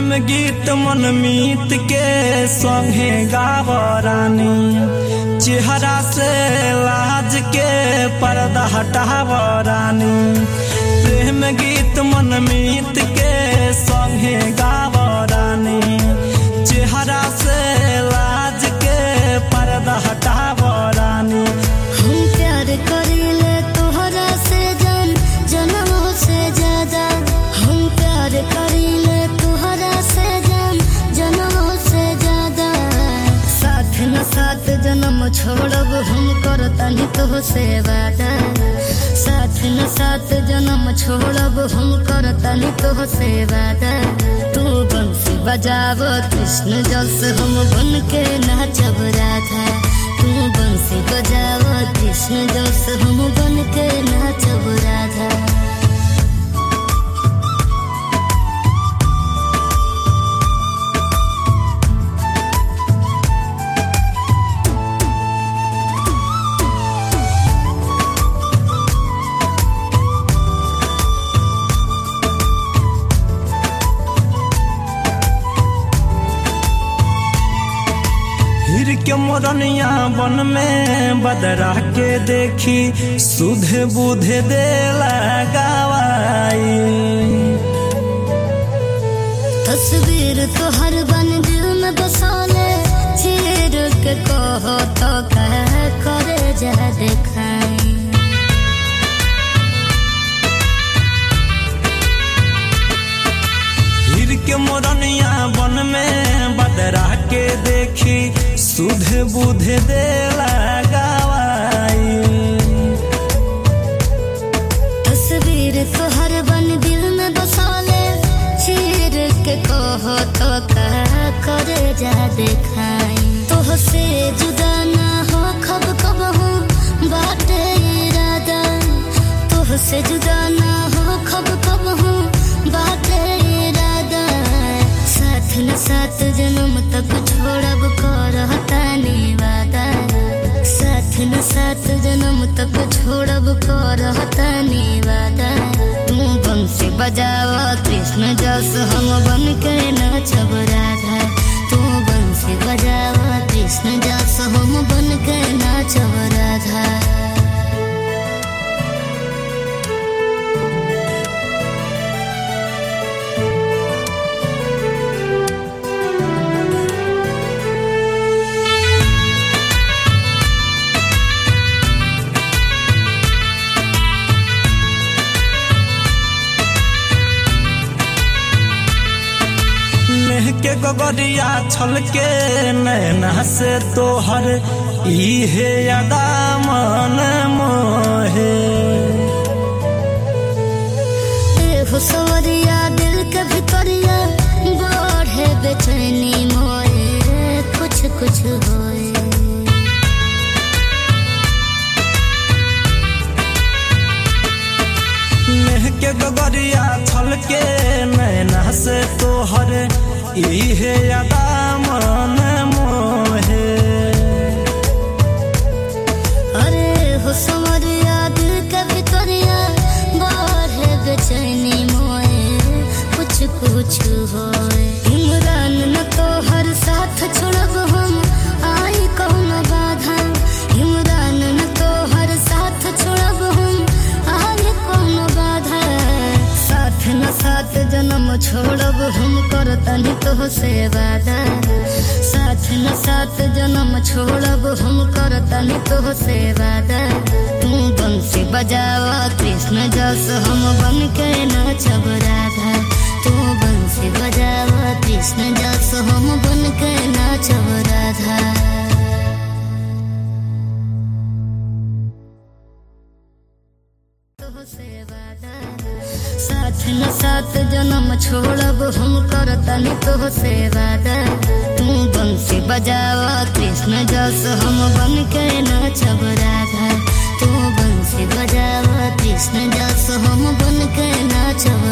गीत मन मीत के संगे गाव रानी चेहरा से लाज के पर्दा हटाव रानी प्रेम गीत मन मीत के संगे गाव रानी चेहरा से लाज के पर्दा हटाव रानी हम प्यार करीले तोहरा से जान जनमों से ज्यादा हम प्यार करीले तोहरा से जान जनमों से ज्यादा साथ न साथ जन्म छोड़ब हम करतनी तो से वादा साथ न साथ जन्म छोड़ब हम करतनी तो से वादा तू बंसी बजाव कृष्ण जस हम बन के नाचब राधा तू बंसी बजाव कृष्ण जस हम बन के नाचब राधा हिर के मोरनिया बन में बदरा के देखी सुधे बुधे दे लगावाई तस्वीर तो हर बन दिल में बसाले चीर के कहो तो कह करे जा दिखाई हिर के मोरनिया बन में बदरा के देखी सुधे बुधे दे लगावाई तस्वीर तो हर बन दिल में बसाले चीर के कहो तो कह करे जा दिखाई तो से जुदा ना हो खब कब हूँ बाटे इरादा तो से जुदा ना हो खब कब हूँ बाटे इरादा साथ न साथ जन्म तक छोड़ब करता वादा साथ न साथ जन्म तक छोड़ब करता वादा तू बंसी बजाव कृष्ण जस हम बन के नाचब राधा तू बंसी बजाव कृष्ण जस हम बन के नाचब राधा मेह के गगरिया छल के नैना से तोहर इहे अदा मन मोहे ए हो सवरिया दिल के भितरिया बढ़े बेचैनी मोए कुछ कुछ होए मेह के गगरिया छल के नैना से तोहर इहे अदा मन मोहे अरे हो सवरिया दिल के भितरिया बढ़े बेचैनी मोए कुछ कुछ होए इमरान न तो हर साथ छोड़ब हम आई कौन बाधा इमरान न तो हर साथ छोड़ब हम आई कौन बाधा साथ न साथ जन्म छोड़ब हम करतनी तो से वादा साथ न साथ जन्म छोड़ब हम करतनी तो से वादा तू बंसी बजाव कृष्ण जस हम बन के नाचब राधा तू बंसी बजाव कृष्ण जस हम बन के नाचब राधा साथ न साथ जन्म छोड़ब हम करतनी तो से वादा तू बंसी बजाव कृष्ण जस हम बन के नाचब राधा तू बंसी बजाव कृष्ण जस हम बन के नाचब